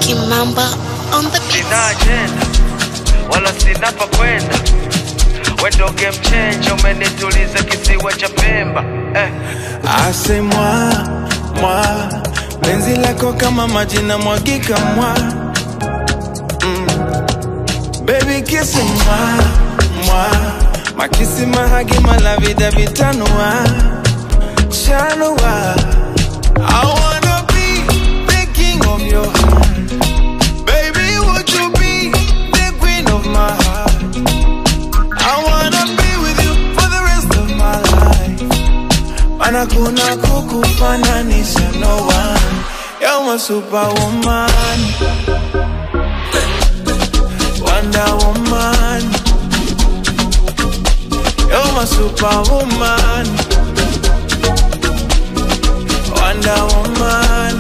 Kimamba on the beat. sina ajenda wala sina pa kwenda wendo game changer umenituliza kisiwa cha pemba eh. Ase mwa mwa penzi lako kama maji na mwagika mwa mm. Baby kiss mwa mwa makisi mahagi malavida vitanua chanua I wanna be the king of your heart Baby would you be the queen of my heart I wanna be with you for the rest of my life Mana kuna kukufananisha no one You're my superwoman Wonder woman You're my superwoman Wonder woman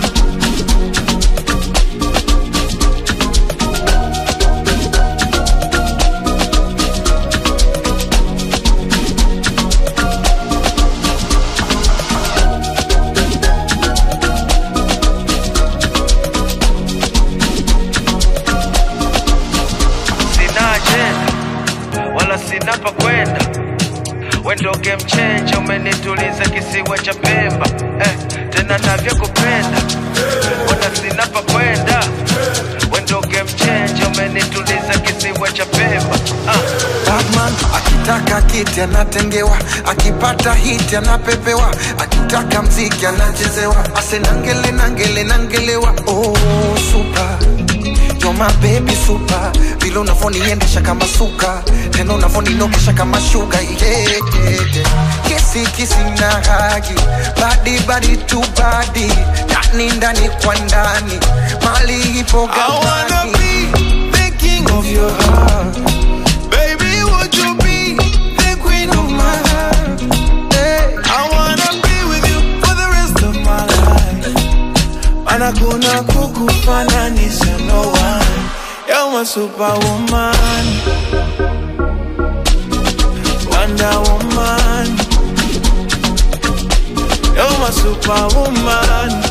sina ajenda wala sina pa kwenda wendo game changer umenituliza kisiwa cha pemba eh. tena navyokupenda wala sina pa kwenda wendo game changer umenituliza kisiwa cha pemba ah. Batman akitaka kiti anatengewa, akipata hiti anapepewa, akitaka mziki anachezewa, ase nangele nangele nangelewa. Oh, super You're my baby super, vile unavoniendesha kama suka, tena unavoninokesha kama shuga yeah, yeah, yeah. Kisi kisi na hagi, badi badi tu badi, ndani ndani kwa ndani, mali ipo I wanna gambani. be the king of your heart. Baby, would you be the queen of my heart? Hey. I wanna be with you for the rest of my life. Mana kuna kukufananisha no one. You're my superwoman. Wonder woman. You're my superwoman.